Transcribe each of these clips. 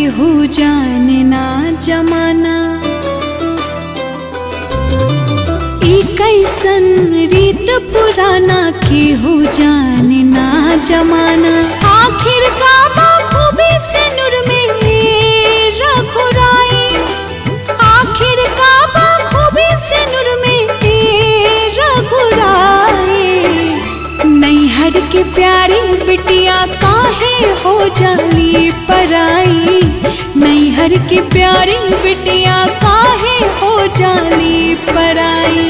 केहू जाने ना जमाना ई कैसन रीत पुराना केहू जाने ना जमाना आखिर का खूबी से नूर में रघुराई आखिर का खूबी से नूर में रघुराई नैहर के प्यारी बिटिया काहे हो जाली पराई नैहर के प्यारी बिटिया काहे हो जाली पराई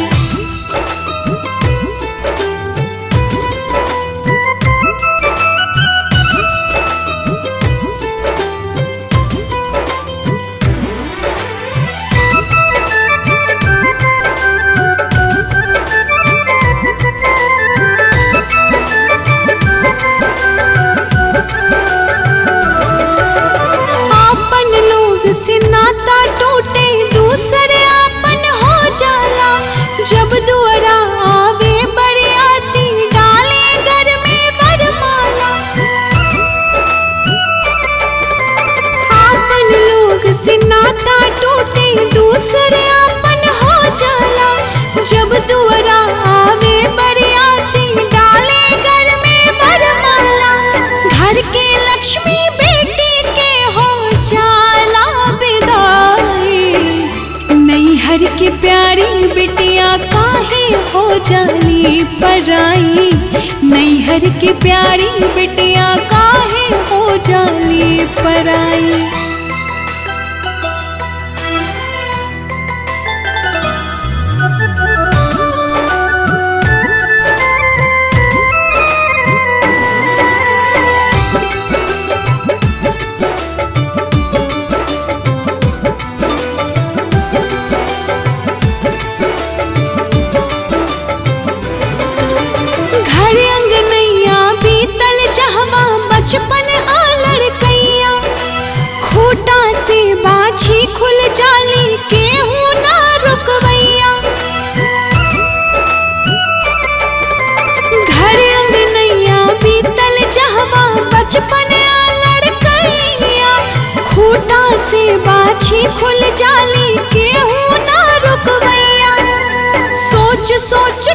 आपन लोग से नाता टूटे दूसरे आपन हो जाला जब दुआरा आवे बरियाती डाले घर में वरमाला आपन लोग से नाता टूटे दूसरे आपन हो जाला जब दुआरा आवे बरियाती डाले घर में वरमाला घर के लक्ष्मी बेटी के हो जाला विदाई नैहर के प्यारी बिटिया काहे हो जाली पराई नैहर के प्यारी बिटिया काहे हो जाली पराई घर अंगनैया बीतल जहवा बचपन आ लड़कैया खूटा से बाछी खुल जाली केहू ना रुकवैया घर अंगनैया बीतल जहवा बचपन आ लड़कैया खूटा से बाछी खुल जाली केहू ना रुकवैया सोच सोच